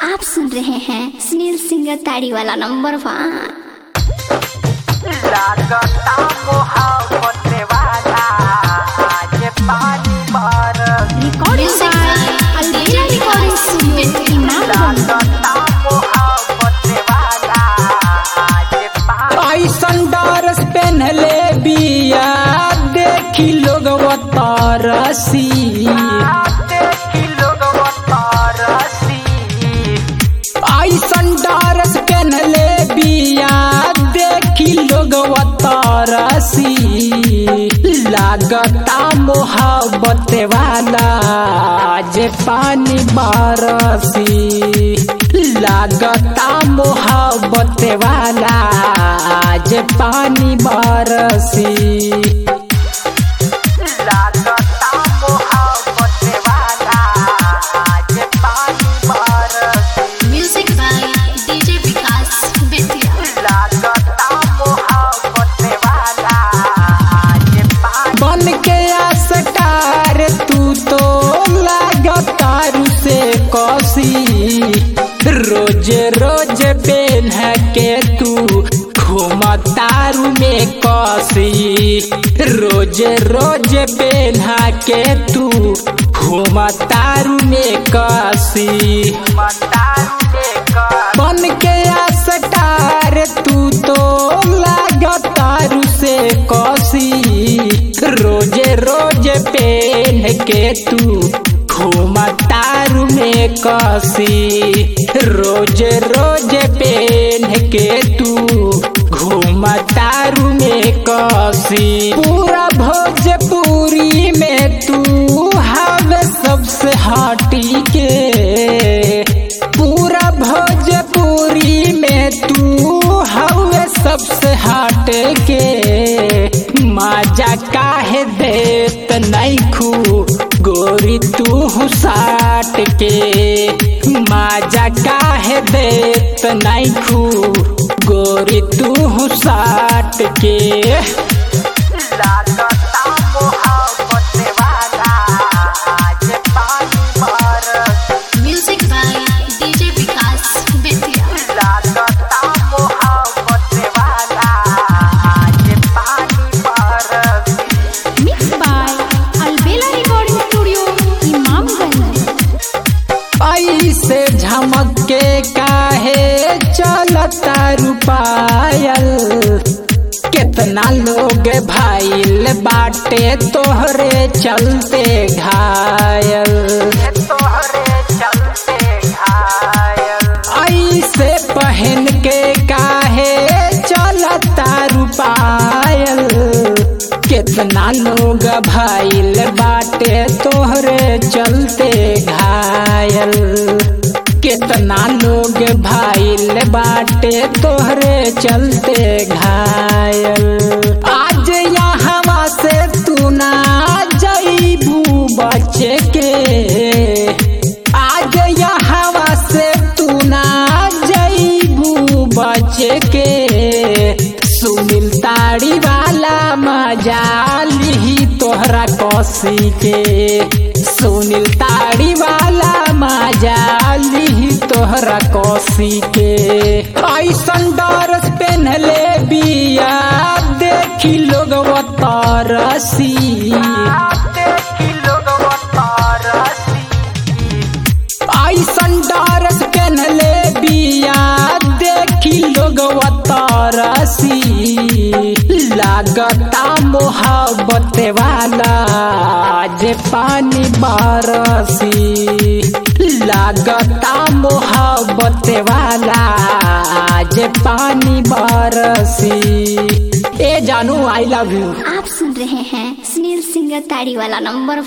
आप सुन रहे हैं सुनील सिंगर ताड़ी वाला नंबर वन लागता मोहब्बत वाला आज पानी बरस recording Albela recording studio Imamganj लागता मोहब्बत वाला आज पानी ऐसन डरस पहनले बिया देखी लोग तरसी देखी लोग तरसी ऐसन डरस पहनले बिया देखी लोग तरसी लागता मोहब्बत वाला जे पानी बरसी लागता मोहब्बत वाला जे पानी बरसी लागता मोहब्बत वाला आज पानी बरस music by DJ Vikas Bettiah लागता मोहब्बत वाला आज पानी बन के आसकार तू तो लागतारू से कसी रोज रोज पेन के तू घूमतारू में कसी रोज रोज पेन के तू घूमतारू में कसी मतारू लेकर बन के आसटार तू तो लागतारू से कसी रोजे रोज पेन के तू घूमतारू में कसी रोज रोज पेन के तू घूमतारू में कसी पूरा भोजपुरी में तू हवे सबसे हटी के पूरा भोजपुरी में तू हवे सबसे हट के मजा काहे देत नहीं खू गोरी तू साट के मजा काहे देत नहीं खू गोरी तू साट के लागता मोहब्बत वाला आज पानी बरस music by DJ Vikas Bettiah लागता मोहब्बत वाला आज पानी बरस mix by Albela recording studio Imamganj ऐसे झमक के काहे चलता रुपायल कितना लोग भाईल बाटे तोहरे चलते घायल तोहरे चलते घायल ऐसे पहन के काहे चलता रुपायल कितना लोग भाईल बाटे तोहरे चलते घायल कितना लोग भाईल बाटे तोहरे चलते घायल आज यहाँ से तू ना जईबू बचे के आज यहाँ से तू ना जईबू बचे के सुनील ताड़ी वाला मजा लिही तोहरा कसी के सुनील ताड़ी वाला मजा लिही तोहरा कसी के ऐसन डरस पहनले बिया देखी लोग तरसी देखी लोग तरसी ऐसन डरस पहनले बिया देखी लोग तरसी लागता मोहब्बत वाला जे पानी बरसी लागता मोहब्बत वाला जे पानी बरसी ए जानू आई लव यू आप सुन रहे हैं सुनील सिंगर ताड़ी वाला नंबर